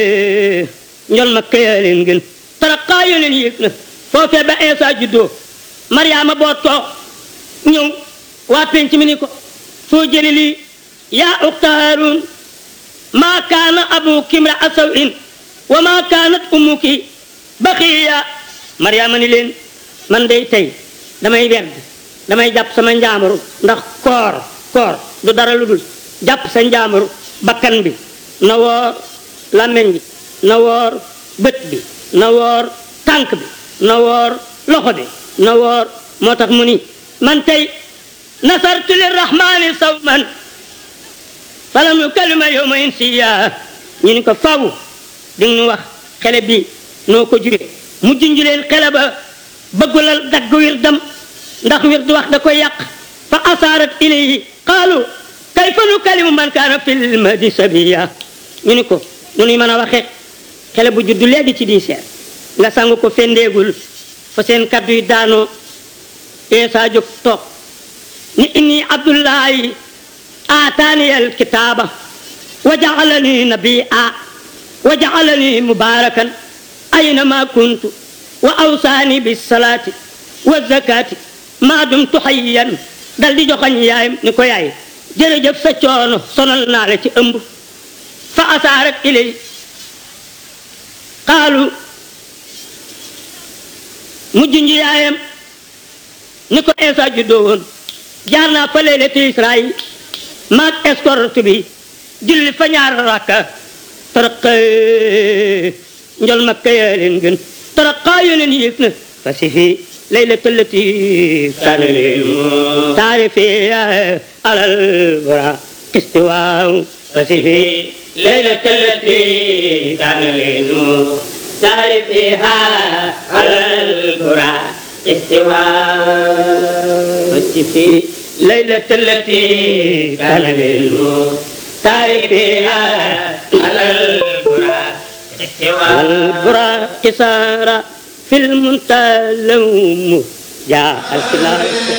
njol ma këyaa leen gën tarakaa yo leen yéeg na foofee ba Eesa juddoo Mariama boo toog ñëw waa penc mi ni ko soo jëli lii yaa uxta Haaruun maa kaana abuki imra'a saw'in wa maa kaanat ummuki baxiya Mariama ni leen man day tey damay werd damay jàpp sama njaamaru ndax koor koor du dara lu dul jàpp sa njaamaru bakkan bi na woor làmmeñ bi na woor bët bi na woor tànk bi na woor loxo bi na woor moo tax mu ni man tey nasartu lirrahmani sawman falam yukallima yawma insiya ñu ni ko faw di ñu wax xele bi noo ko jure mu junju leen xele ba bëggulal dagg wirdam ndax wird wax da koy yàq fa asaarat ilayhi qaalu kayfa nukallimu man kaana fil mahdi sabiya ñu ni ko nu nuy mën a waxe xele bu juddu léegi ci diiseer nga sangu ko fendeegul fa seen kaddu yi daanoo eesa jóg toog ni inni abdullahi aataani alkitaaba wa jaalani nabia wa jaalani mubarakan aynama kuntu wa awsaani bisalaati wa zakaati maa dumtu hayyan dal di joxañ yaayam ni ko yaay jërëjëf sa coono sonal naa la ci ëmb fa asaarat ilay qaalu mujj nji yaayam ni ko Eesa juddoo woon jaar naa fa leylatu Israayil maag escorte bi julli fa ñaar rakka taraqa njol makka yaa leen gën taraqa yo leen yéeg na fa si fi laylatu allati kaana taarifi alal bura istiwaaw fa si fi laylatu allati kaana taarifiha alal bura استواء في ليلة التي كان للمختار فيها على البراق استواء البراق سار في المنتلوم جاء الكلام